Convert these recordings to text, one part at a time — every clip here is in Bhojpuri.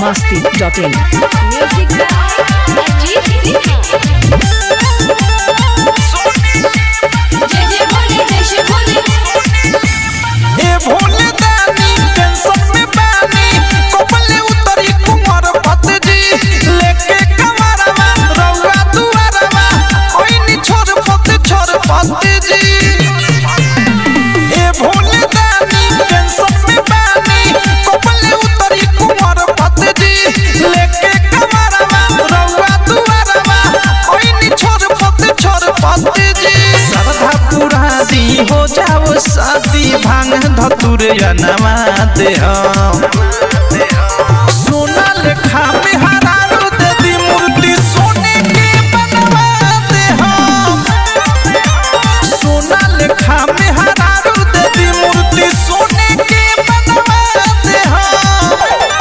masti.in. Music by Ajit Singh. जय जय भोले जय शिव भोले ए भोले दानी टेंशन में बानी कोपले उतरी कुंवर पत जी लेके कमरवा रउआ दुआरवा ओइनी छोर पत छोर पत जी ए भोले दानी टेंशन में बानी कोपले उतरी कुंवर पत जी लेके कमरवा रउआ दुआरवा ओइनी छोर पत छोर पत जी श्रद्धा पूरा दी हो जाओ शादी भांग धतुर नवा दे हम सोना लेखा में हरारो दे दी मूर्ति सोने के बनवा दे हम सोना लेखा में हरारो दे दी मूर्ति सोने के बनवा दे हम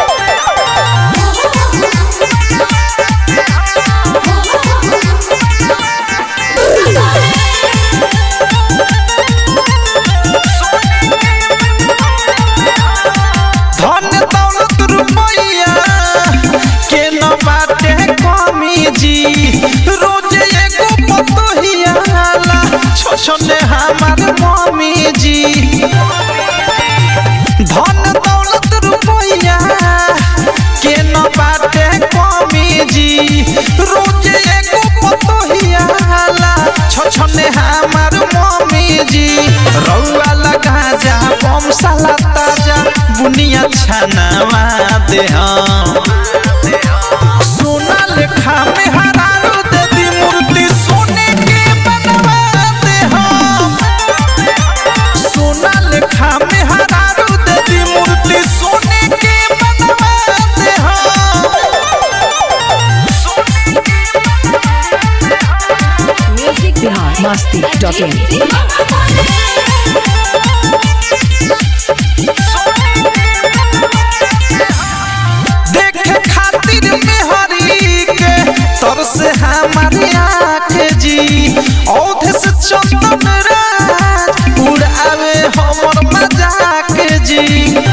धन दौलत रुपैया के न बाटे कमी जी रोज एगो पतोहिया ला छोछने हमार मम्मी जी धन दौलत रुपैया के न बाटे कमी जी रोज एगो पतोहिया ला छोछने हमार मम्मी जी रउआ लगा जा बम साला ताजा बुनिया छनावा दे हम सोना लेखा में हरारो दे दी मूर्ति सोने के बनवा दे हम सोना लेखा में हरारो दे दी मूर्ति सोने के बनवा दे हम Music by Bihar masti.in. Ajit Singh. देखे खातिर मेहरी के तर से हमारी आँख जी औध से चंदन राज उड़ावे हमर मजाक जी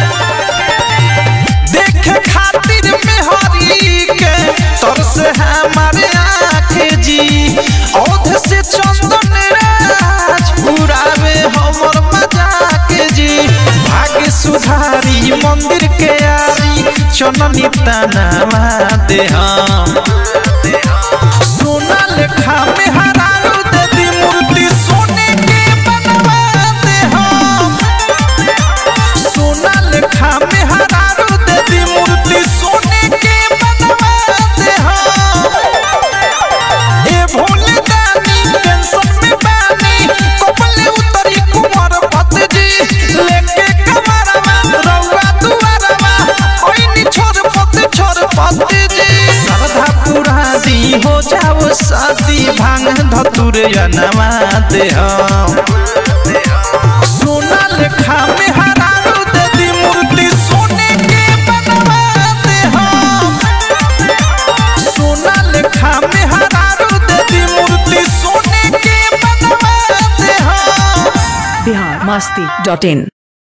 देखे खातिर मेहरी के तर से हमारे आँख जी औध से चंदन राज उड़ावे हमर मजाक जी भाग्य सुधारी मंदिर के आरी चननी तनावा दे हम सोना लेखा में हरारो दे दी मूर्ति सोने के बनवा दे हम सोना लेखा में हरारो दे दी मूर्ति सोने के बनवा दे हम ए भोले दानी टेंशन में बानी कोपले उतरी कुंवर पत जी लेके कमरवा रउआ दुआरवा ओइनी छोर पत छोर पत जी श्रद्धा पूरा दी हो जाओ शादी भांग धतुर नवा दे हम सोना लेखा में हरारो दे दी मूर्ति सोने के बनवा दे हम सोना लेखा में हरारो दे दी मूर्ति सोने के बनवा दे हम Bihar masti.in.